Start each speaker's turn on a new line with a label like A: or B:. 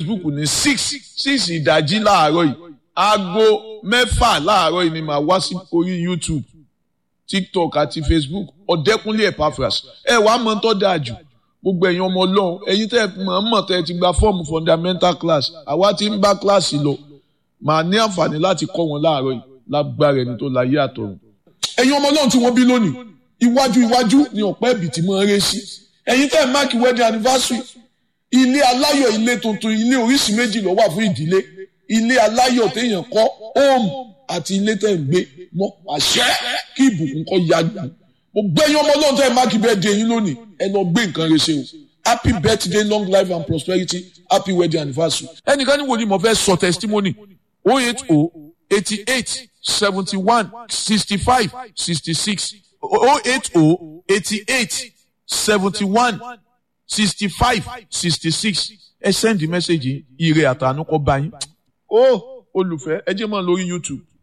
A: facebook ní six six ìdájí láàárọ̀ yìí aago mẹ́fà láàárọ̀ yìí ni màá wá sí orí youtube tiktok àti facebook ọ̀dẹ́kúnlé epaphras ẹ wàá mọ̀ tó dáa jù gbogbo ẹ̀yin ọmọ ọlọ́run ẹ̀yin tẹ́ mọ̀ mọ̀ tẹ́ ti gba fọ́ọ̀mù fundamental class àwa ti ń bá kíláàsì lọ màá ní àǹfààní láti kọ́ wọn láàárọ̀ yìí lágbára ẹni tó láyé àtọ̀run. ẹ̀yin ọmọ ọlọ́run tí wọ́n bí lónìí iwájú iwájú ni ọ̀pẹ́ ẹ̀bì tí mo ń ré sí ẹ̀yin tẹ́ máàkì wedding anniversary ilé aláyọ̀ ilé tuntun ilé oríṣi méjì ló wà fún ìdílé ilé aláyọ̀ téèyàn kọ́ home àti ilé tẹ́ ń gbé mọ́ àṣẹ kí ìbùkún kọ́ ya gbà mo gbẹ́yìn ọmọ ọlọ́run tẹ́ máàkì birthday yín lónìí ẹ lọ gbé nǹkan rẹ ṣe o happy birthday long life and prosperity happy wedding anniversary. ẹnìkan ní wo ni mo fẹ́ sọ testimony oh eight oh eighty eight seventy one sixty five sixty six oh eight oh eighty eight seventy one sixty five sixty six ẹ send message ire àtànú kọ bá yín. ó olùfẹ́ ẹ jẹ́ mọ́ lórí youtube